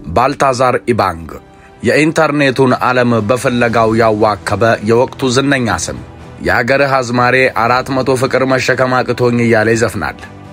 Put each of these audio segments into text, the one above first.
ባልታዛር ኢባንግ የኢንተርኔቱን ዓለም በፍለጋው ያዋከበ የወቅቱ ዝነኛ ስም። የአገርህ አዝማሬ አራት መቶ ፍቅር መሸከም አቅቶኝ እያለ ይዘፍናል።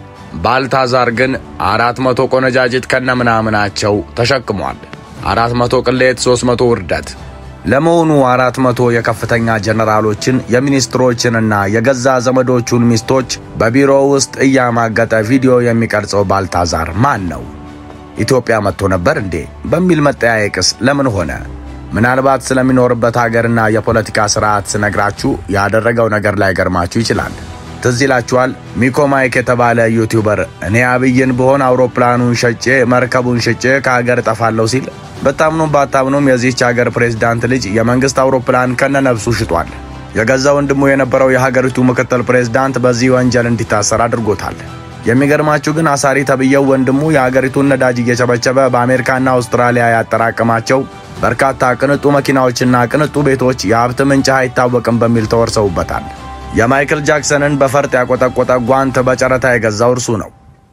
ባልታዛር ግን አራት መቶ ቆነጃጅት ከነምናምናቸው ተሸክሟል። አራት መቶ ቅሌት፣ ሦስት መቶ ውርደት። ለመሆኑ አራት መቶ የከፍተኛ ጀነራሎችን የሚኒስትሮችንና የገዛ ዘመዶቹን ሚስቶች በቢሮ ውስጥ እያማገጠ ቪዲዮ የሚቀርጸው ባልታዛር ማን ነው? ኢትዮጵያ መጥቶ ነበር እንዴ በሚል መጠያየቅስ ለምን ሆነ? ምናልባት ስለሚኖርበት ሀገርና የፖለቲካ ስርዓት ስነግራችሁ ያደረገው ነገር ላይ ገርማችሁ ይችላል። ትዝ ይላችኋል። ሚኮ ማይክ የተባለ ዩቲዩበር እኔ አብይን ብሆን አውሮፕላኑን ሸጬ መርከቡን ሸጬ ከሀገር እጠፋለሁ ሲል በታምኑም ባታምኑም የዚህች ሀገር ፕሬዝዳንት ልጅ የመንግስት አውሮፕላን ከነነፍሱ ሽጧል። የገዛ ወንድሙ የነበረው የሀገሪቱ ምክትል ፕሬዝዳንት በዚህ ወንጀል እንዲታሰር አድርጎታል። የሚገርማችሁ ግን አሳሪ ተብዬው ወንድሙ የሀገሪቱን ነዳጅ እየቸበቸበ በአሜሪካና አውስትራሊያ ያጠራቀማቸው በርካታ ቅንጡ መኪናዎችና ቅንጡ ቤቶች የሀብት ምንጭ አይታወቅም በሚል ተወርሰውበታል። የማይክል ጃክሰንን በፈርጥ ያቆጠቆጠ ጓንት በጨረታ የገዛው እርሱ ነው።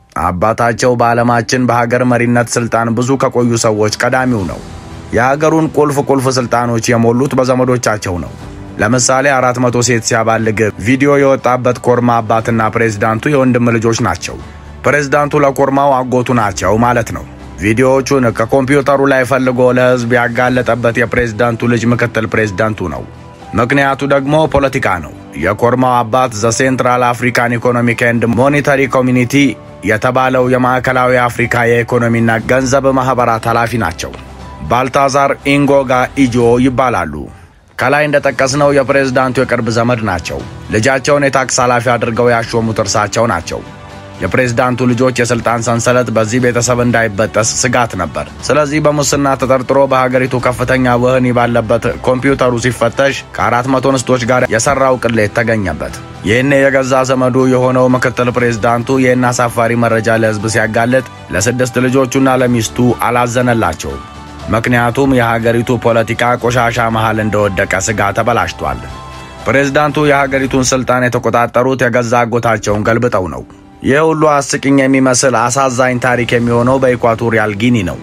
አባታቸው በዓለማችን በሀገር መሪነት ስልጣን ብዙ ከቆዩ ሰዎች ቀዳሚው ነው። የሀገሩን ቁልፍ ቁልፍ ስልጣኖች የሞሉት በዘመዶቻቸው ነው። ለምሳሌ አራት መቶ ሴት ሲያባልግ ቪዲዮ የወጣበት ኮርማ አባትና ፕሬዝዳንቱ የወንድም ልጆች ናቸው። ፕሬዝዳንቱ ለኮርማው አጎቱ ናቸው ማለት ነው። ቪዲዮዎቹን ከኮምፒውተሩ ላይ ፈልጎ ለሕዝብ ያጋለጠበት የፕሬዝዳንቱ ልጅ ምክትል ፕሬዝዳንቱ ነው። ምክንያቱ ደግሞ ፖለቲካ ነው። የኮርማው አባት ዘ ሴንትራል አፍሪካን ኢኮኖሚክ ኤንድ ሞኔታሪ ኮሚኒቲ የተባለው የማዕከላዊ አፍሪካ የኢኮኖሚና ገንዘብ ማኅበራት ኃላፊ ናቸው። ባልታዛር ኢንጎጋ ኢጆ ይባላሉ። ከላይ እንደጠቀስነው የፕሬዝዳንቱ የቅርብ ዘመድ ናቸው። ልጃቸውን የታክስ ኃላፊ አድርገው ያሾሙት እርሳቸው ናቸው። የፕሬዝዳንቱ ልጆች የሥልጣን ሰንሰለት በዚህ ቤተሰብ እንዳይበጠስ ስጋት ነበር። ስለዚህ በሙስና ተጠርጥሮ በሀገሪቱ ከፍተኛ ወህኒ ባለበት ኮምፒውተሩ ሲፈተሽ ከአራት መቶ ንስቶች ጋር የሠራው ቅሌት ተገኘበት። ይህኔ የገዛ ዘመዱ የሆነው ምክትል ፕሬዝዳንቱ ይህን አሳፋሪ መረጃ ለሕዝብ ሲያጋልጥ ለስድስት ልጆቹና ለሚስቱ አላዘነላቸውም። ምክንያቱም የሀገሪቱ ፖለቲካ ቆሻሻ መሃል እንደወደቀ ስጋ ተበላሽቷል። ፕሬዝዳንቱ የሀገሪቱን ስልጣን የተቆጣጠሩት የገዛ አጎታቸውን ገልብጠው ነው። ይህ ሁሉ አስቂኝ የሚመስል አሳዛኝ ታሪክ የሚሆነው በኢኳቶሪያል ጊኒ ነው።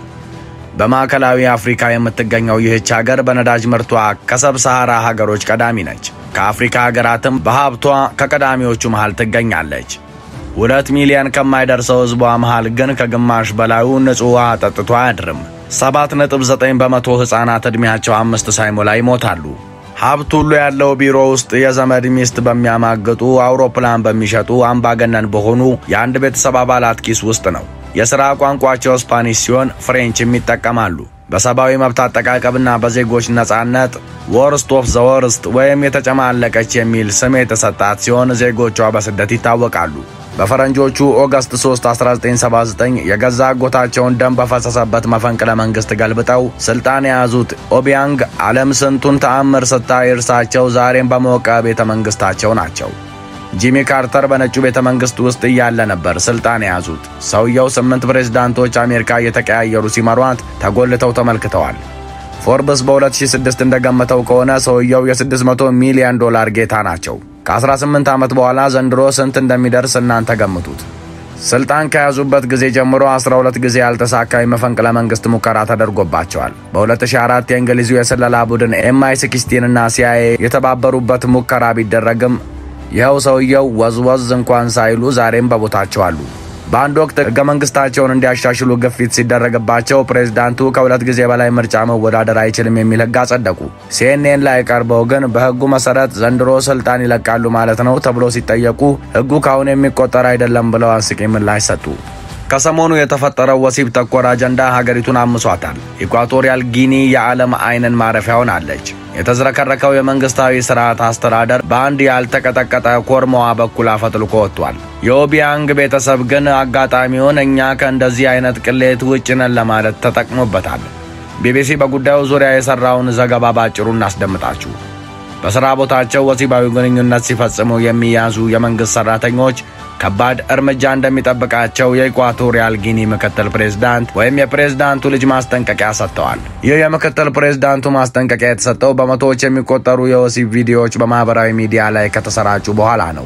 በማዕከላዊ አፍሪካ የምትገኘው ይህች ሀገር በነዳጅ ምርቷ ከሰብ ሰሃራ ሀገሮች ቀዳሚ ነች። ከአፍሪካ ሀገራትም በሀብቷ ከቀዳሚዎቹ መሃል ትገኛለች። ሁለት ሚሊዮን ከማይደርሰው ሕዝቧ መሃል ግን ከግማሽ በላዩ ንጹሕ ውሃ ጠጥቶ አያድርም። ሰባት ነጥብ ዘጠኝ በመቶ ሕፃናት ዕድሜያቸው አምስት ሳይሞላ ይሞታሉ። ሀብት ሁሉ ያለው ቢሮ ውስጥ የዘመድ ሚስት በሚያማግጡ አውሮፕላን በሚሸጡ አምባገነን በሆኑ የአንድ ቤተሰብ አባላት ኪስ ውስጥ ነው። የሥራ ቋንቋቸው ስፓኒሽ ሲሆን ፍሬንችም ይጠቀማሉ። በሰብአዊ መብት አጠቃቀምና በዜጎች ነጻነት ወርስት ኦፍ ዘ ወርስት ወይም የተጨማለቀች የሚል ስም የተሰጣት ሲሆን ዜጎቿ በስደት ይታወቃሉ። በፈረንጆቹ ኦገስት 3 1979 የገዛ አጎታቸውን ደም በፈሰሰበት መፈንቅለ መንግስት ገልብጠው ስልጣን የያዙት ኦቢያንግ ዓለም ስንቱን ተአምር ስታይ እርሳቸው ዛሬም በሞቀ ቤተ መንግስታቸው ናቸው። ጂሚ ካርተር በነጩ ቤተ መንግስት ውስጥ እያለ ነበር ስልጣን የያዙት። ሰውየው ስምንት ፕሬዝዳንቶች አሜሪካ እየተቀያየሩ ሲመሯት ተጎልተው ተመልክተዋል። ፎርብስ በ2006 እንደገመተው ከሆነ ሰውየው የ600 ሚሊዮን ዶላር ጌታ ናቸው። ከ18 ዓመት በኋላ ዘንድሮ ስንት እንደሚደርስ እናንተ ገምቱት። ስልጣን ከያዙበት ጊዜ ጀምሮ 12 ጊዜ ያልተሳካ የመፈንቅለ መንግስት ሙከራ ተደርጎባቸዋል። በ2004 የእንግሊዙ የስለላ ቡድን ኤምአይ 16 እና ሲአይኤ የተባበሩበት ሙከራ ቢደረግም ይኸው ሰውየው ወዝወዝ እንኳን ሳይሉ ዛሬም በቦታቸው አሉ። በአንድ ወቅት ሕገ መንግስታቸውን እንዲያሻሽሉ ግፊት ሲደረግባቸው ፕሬዝዳንቱ ከሁለት ጊዜ በላይ ምርጫ መወዳደር አይችልም የሚል ሕግ አጸደቁ። ሲኤንኤን ላይ ቀርበው ግን በሕጉ መሰረት ዘንድሮ ስልጣን ይለቃሉ ማለት ነው ተብሎ ሲጠየቁ ሕጉ ካሁን የሚቆጠር አይደለም ብለው አስቂኝ ምላሽ ሰጡ። ከሰሞኑ የተፈጠረው ወሲብ ተኮር አጀንዳ ሀገሪቱን አምሷታል። ኢኳቶሪያል ጊኒ የዓለም አይንን ማረፊያ ሆናለች። የተዝረከረከው የመንግስታዊ ስርዓት አስተዳደር በአንድ ያልተቀጠቀጠ ኮርማዋ በኩል አፈትልኮ ወጥቷል። የኦቢያንግ ቤተሰብ ግን አጋጣሚውን እኛ ከእንደዚህ አይነት ቅሌት ውጭ ነን ለማለት ተጠቅሞበታል። ቢቢሲ በጉዳዩ ዙሪያ የሰራውን ዘገባ ባጭሩ እናስደምጣችሁ። በሥራ ቦታቸው ወሲባዊ ግንኙነት ሲፈጽሙ የሚያዙ የመንግሥት ሠራተኞች ከባድ እርምጃ እንደሚጠብቃቸው የኢኳቶሪያል ጊኒ ምክትል ፕሬዝዳንት ወይም የፕሬዝዳንቱ ልጅ ማስጠንቀቂያ ሰጥተዋል። ይህ የምክትል ፕሬዝዳንቱ ማስጠንቀቂያ የተሰጠው በመቶዎች የሚቆጠሩ የወሲብ ቪዲዮዎች በማኅበራዊ ሚዲያ ላይ ከተሰራጩ በኋላ ነው።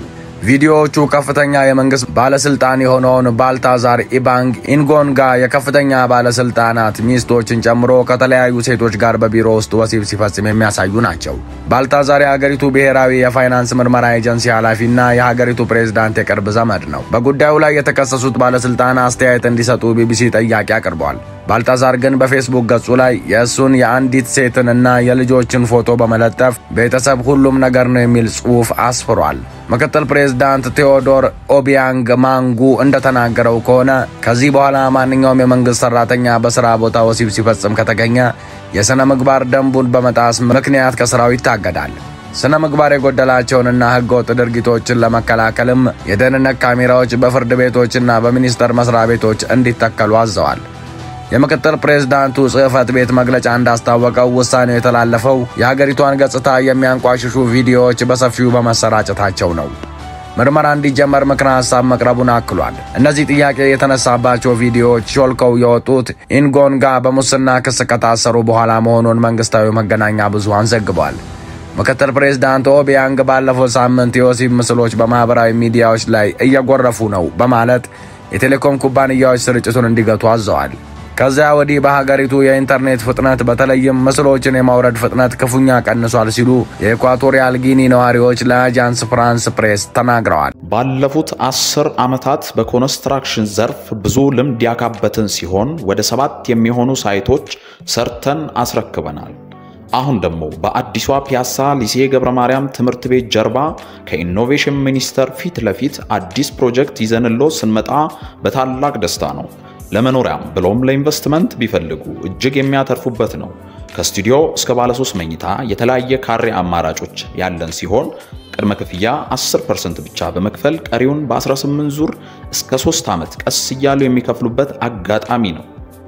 ቪዲዮዎቹ ከፍተኛ የመንግስት ባለስልጣን የሆነውን ባልታዛር ኢባንግ ኢንጎንጋ የከፍተኛ ባለስልጣናት ሚስቶችን ጨምሮ ከተለያዩ ሴቶች ጋር በቢሮ ውስጥ ወሲብ ሲፈጽም የሚያሳዩ ናቸው። ባልታዛር የሀገሪቱ ብሔራዊ የፋይናንስ ምርመራ ኤጀንሲ ኃላፊና የሀገሪቱ ፕሬዝዳንት የቅርብ ዘመድ ነው። በጉዳዩ ላይ የተከሰሱት ባለስልጣን አስተያየት እንዲሰጡ ቢቢሲ ጥያቄ አቅርቧል። ባልታዛር ግን በፌስቡክ ገጹ ላይ የእሱን የአንዲት ሴትን እና የልጆችን ፎቶ በመለጠፍ ቤተሰብ ሁሉም ነገር ነው የሚል ጽሑፍ አስፍሯል። ምክትል ፕሬዝዳንት ቴዎዶር ኦቢያንግ ማንጉ እንደተናገረው ከሆነ ከዚህ በኋላ ማንኛውም የመንግስት ሰራተኛ በስራ ቦታ ወሲብ ሲፈጽም ከተገኘ የሥነ ምግባር ደንቡን በመጣስ ምክንያት ከስራው ይታገዳል። ስነ ምግባር የጎደላቸውንና ህገወጥ ድርጊቶችን ለመከላከልም የደህንነት ካሜራዎች በፍርድ ቤቶችና በሚኒስቴር መስሪያ ቤቶች እንዲተከሉ አዘዋል። የምክትል ፕሬዝዳንቱ ጽሕፈት ቤት መግለጫ እንዳስታወቀው ውሳኔው የተላለፈው የሀገሪቷን ገጽታ የሚያንቋሽሹ ቪዲዮዎች በሰፊው በመሰራጨታቸው ነው። ምርመራ እንዲጀመር ምክረ ሀሳብ መቅረቡን አክሏል። እነዚህ ጥያቄ የተነሳባቸው ቪዲዮዎች ሾልከው የወጡት ኢንጎንጋ በሙስና ክስ ከታሰሩ በኋላ መሆኑን መንግስታዊ መገናኛ ብዙሃን ዘግቧል። ምክትል ፕሬዝዳንት ኦቢያንግ ባለፈው ሳምንት የወሲብ ምስሎች በማኅበራዊ ሚዲያዎች ላይ እየጎረፉ ነው በማለት የቴሌኮም ኩባንያዎች ስርጭቱን እንዲገቱ አዘዋል። ከዚያ ወዲህ በሀገሪቱ የኢንተርኔት ፍጥነት በተለይም ምስሎችን የማውረድ ፍጥነት ክፉኛ ቀንሷል ሲሉ የኢኳቶሪያል ጊኒ ነዋሪዎች ለአጃንስ ፍራንስ ፕሬስ ተናግረዋል። ባለፉት አስር ዓመታት በኮንስትራክሽን ዘርፍ ብዙ ልምድ ያካበትን ሲሆን ወደ ሰባት የሚሆኑ ሳይቶች ሰርተን አስረክበናል። አሁን ደግሞ በአዲሷ ፒያሳ ሊሴ ገብረ ማርያም ትምህርት ቤት ጀርባ ከኢኖቬሽን ሚኒስቴር ፊት ለፊት አዲስ ፕሮጀክት ይዘንሎ ስንመጣ በታላቅ ደስታ ነው። ለመኖሪያም ብሎም ለኢንቨስትመንት ቢፈልጉ እጅግ የሚያተርፉበት ነው። ከስቱዲዮ እስከ ባለሶስት መኝታ የተለያየ ካሬ አማራጮች ያለን ሲሆን ቅድመ ክፍያ 10% ብቻ በመክፈል ቀሪውን በ18 ዙር እስከ 3 ዓመት ቀስ እያሉ የሚከፍሉበት አጋጣሚ ነው።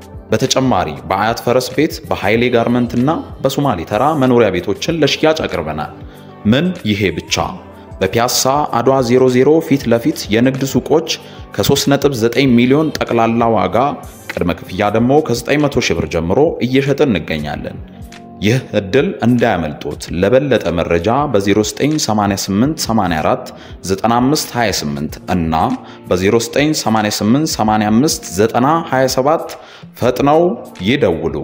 በተጨማሪ በአያት ፈረስ ቤት በኃይሌ ጋርመንት እና በሶማሌ ተራ መኖሪያ ቤቶችን ለሽያጭ አቅርበናል። ምን ይሄ ብቻ! በፒያሳ አድዋ 00 ፊት ለፊት የንግድ ሱቆች ከ3.9 ሚሊዮን ጠቅላላ ዋጋ ቅድመ ክፍያ ደግሞ ከ900 ሺህ ብር ጀምሮ እየሸጥን እንገኛለን። ይህ እድል እንዳያመልጦት። ለበለጠ መረጃ በ0988 84 9528 እና በ0988 85 9027 ፈጥነው ይደውሉ።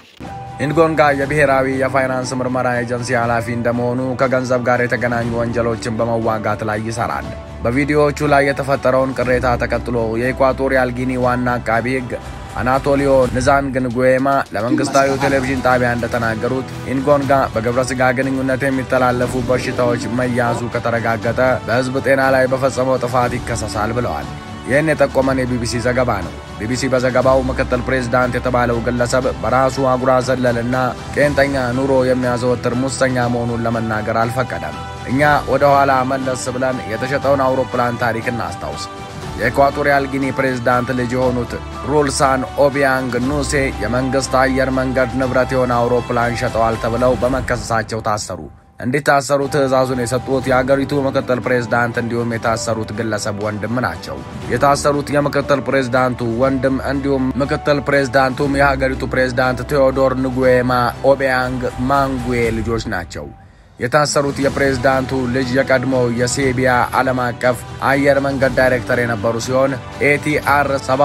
ኢንጎንጋ የብሔራዊ የፋይናንስ ምርመራ ኤጀንሲ ኃላፊ እንደመሆኑ ከገንዘብ ጋር የተገናኙ ወንጀሎችን በመዋጋት ላይ ይሰራል። በቪዲዮዎቹ ላይ የተፈጠረውን ቅሬታ ተከትሎ የኢኳቶሪያል ጊኒ ዋና አቃቢ ሕግ አናቶሊዮ ንዛንግንጉዌማ ለመንግስታዊ ቴሌቪዥን ጣቢያ እንደተናገሩት ኢንጎንጋ በግብረ ሥጋ ግንኙነት የሚተላለፉ በሽታዎች መያዙ ከተረጋገጠ በሕዝብ ጤና ላይ በፈጸመው ጥፋት ይከሰሳል ብለዋል። ይህን የጠቆመን የቢቢሲ ዘገባ ነው። ቢቢሲ በዘገባው ምክትል ፕሬዝዳንት የተባለው ግለሰብ በራሱ አጉራ ዘለልና ቄንጠኛ ኑሮ የሚያዘወትር ሙሰኛ መሆኑን ለመናገር አልፈቀደም። እኛ ወደ ኋላ መለስ ብለን የተሸጠውን አውሮፕላን ታሪክ እናስታውስ። የኢኳቶሪያል ጊኒ ፕሬዝዳንት ልጅ የሆኑት ሩልሳን ኦቢያንግ ኑሴ የመንግሥት አየር መንገድ ንብረት የሆነ አውሮፕላን ሸጠዋል ተብለው በመከሰሳቸው ታሰሩ። እንዲታሰሩ ትዕዛዙን የሰጡት የአገሪቱ ምክትል ፕሬዝዳንት እንዲሁም የታሰሩት ግለሰብ ወንድም ናቸው። የታሰሩት የምክትል ፕሬዝዳንቱ ወንድም እንዲሁም ምክትል ፕሬዝዳንቱም የሀገሪቱ ፕሬዝዳንት ቴዎዶር ንጉዌማ ኦቢያንግ ማንጉዌ ልጆች ናቸው። የታሰሩት የፕሬዝዳንቱ ልጅ የቀድሞው የሴቢያ ዓለም አቀፍ አየር መንገድ ዳይሬክተር የነበሩ ሲሆን ኤቲአር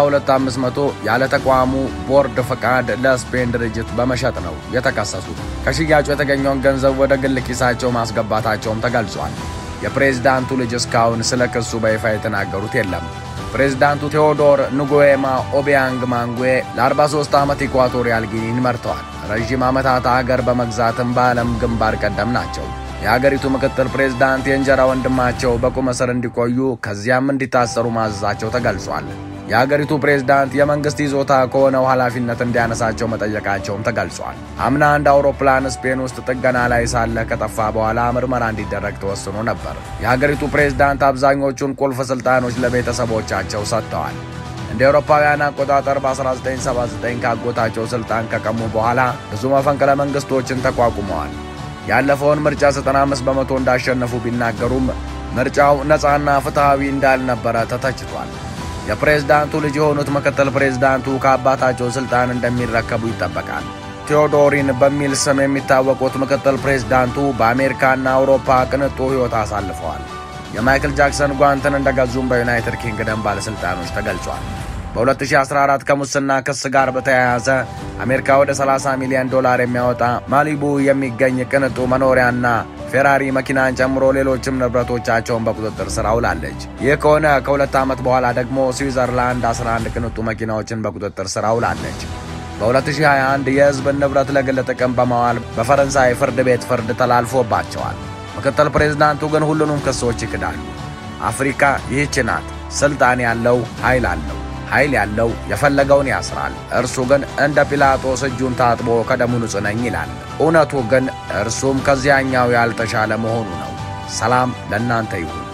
72500 ያለ ተቋሙ ቦርድ ፈቃድ ለስፔን ድርጅት በመሸጥ ነው የተከሰሱት። ከሽያጩ የተገኘውን ገንዘብ ወደ ግል ኪሳቸው ማስገባታቸውም ተገልጿል። የፕሬዝዳንቱ ልጅ እስካሁን ስለ ክሱ በይፋ የተናገሩት የለም። ፕሬዝዳንቱ ቴዎዶር ንጉዌማ ኦቢያንግ ማንጉዌ ለ43 ዓመት ኢኳቶሪያል ጊኒን መርተዋል። ረዥም ዓመታት አገር በመግዛትም በዓለም ግንባር ቀደም ናቸው። የአገሪቱ ምክትል ፕሬዝዳንት የእንጀራ ወንድማቸው በቁም እስር እንዲቆዩ ከዚያም እንዲታሰሩ ማዘዛቸው ተገልጿል። የአገሪቱ ፕሬዝዳንት የመንግሥት ይዞታ ከሆነው ኃላፊነት እንዲያነሳቸው መጠየቃቸውም ተገልጿል። አምና አንድ አውሮፕላን ስፔን ውስጥ ጥገና ላይ ሳለ ከጠፋ በኋላ ምርመራ እንዲደረግ ተወስኖ ነበር። የሀገሪቱ ፕሬዝዳንት አብዛኞቹን ቁልፍ ሥልጣኖች ለቤተሰቦቻቸው ሰጥተዋል። እንደ አውሮፓውያን አቆጣጠር በ1979 ካጎታቸው ስልጣን ከቀሙ በኋላ ብዙ መፈንቅለ መንግስቶችን ተቋቁመዋል። ያለፈውን ምርጫ 95 በመቶ እንዳሸነፉ ቢናገሩም ምርጫው ነፃና ፍትሐዊ እንዳልነበረ ተተችቷል። የፕሬዝዳንቱ ልጅ የሆኑት ምክትል ፕሬዝዳንቱ ከአባታቸው ስልጣን እንደሚረከቡ ይጠበቃል። ቴዎዶሪን በሚል ስም የሚታወቁት ምክትል ፕሬዝዳንቱ በአሜሪካና አውሮፓ ቅንጡ ሕይወት አሳልፈዋል። የማይክል ጃክሰን ጓንትን እንደገዙም በዩናይትድ ኪንግደም ባለሥልጣኖች ተገልጿል። በ2014 ከሙስና ክስ ጋር በተያያዘ አሜሪካ ወደ 30 ሚሊዮን ዶላር የሚያወጣ ማሊቡ የሚገኝ ቅንጡ መኖሪያና ፌራሪ መኪናን ጨምሮ ሌሎችም ንብረቶቻቸውን በቁጥጥር ስር አውላለች። ይህ ከሆነ ከሁለት ዓመት በኋላ ደግሞ ስዊዘርላንድ 11 ቅንጡ መኪናዎችን በቁጥጥር ስር አውላለች። በ2021 የሕዝብን ንብረት ለግል ጥቅም በማዋል በፈረንሳይ ፍርድ ቤት ፍርድ ተላልፎባቸዋል። ምክትል ፕሬዝዳንቱ ግን ሁሉንም ክሶች ይክዳሉ። አፍሪካ ይህች ናት። ስልጣን ያለው ኃይል አለው ኃይል ያለው የፈለገውን ያስራል። እርሱ ግን እንደ ጲላጦስ እጁን ታጥቦ ከደሙ ንጹሕ ነኝ ይላል። እውነቱ ግን እርሱም ከዚያኛው ያልተሻለ መሆኑ ነው። ሰላም ለእናንተ ይሁን።